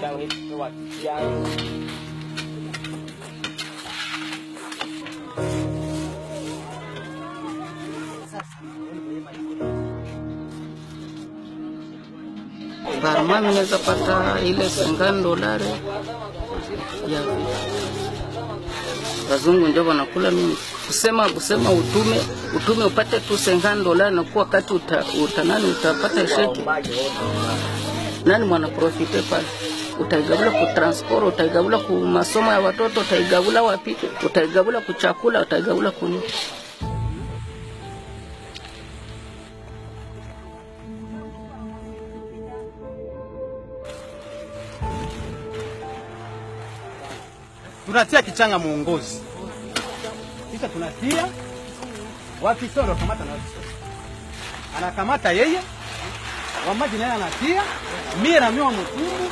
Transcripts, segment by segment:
Barma naweza pata ile sengani dolari ya wazungu ndio wanakula mimi kusema kusema utume utume upate tu sengani dolari na kuwa wakati uta, uta nani utapata sheki nani mwana profite pale utaigabula ku transport utaigabula ku masomo ya watoto utaigabula wapi utaigabula ku chakula utaigabula kuni tunatia kichanga muongozi, kisha tunatia wakisoro kamata na wakisoro anakamata yeye wamaji naye anatia mie na mie wa mtungu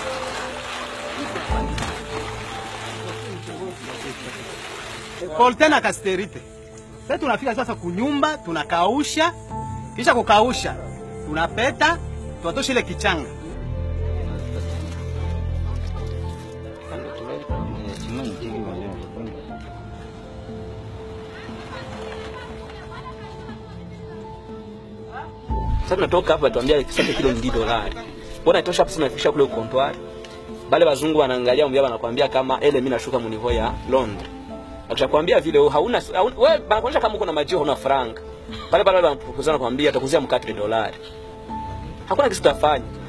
koltena kasterite. Sasa tunafika sasa kunyumba, tunakausha, kisha kukausha tunapeta, tunatosha ile kichanga Sasa tunatoka hapa tuambia kisate kilo ndi dolari. Mbona itosha hapa tunafikisha kule comptoir. Bale wazungu wanaangalia mbia wanakuambia kama ele mimi nashuka munivo ya Londres. Akishakwambia vile wewe hauna hauna- wewe banakuonyesha kama uko na majio huna franka. Pale pale wanapropose wanakuambia atakuzia mkate dolari. Hakuna kitu tutafanya.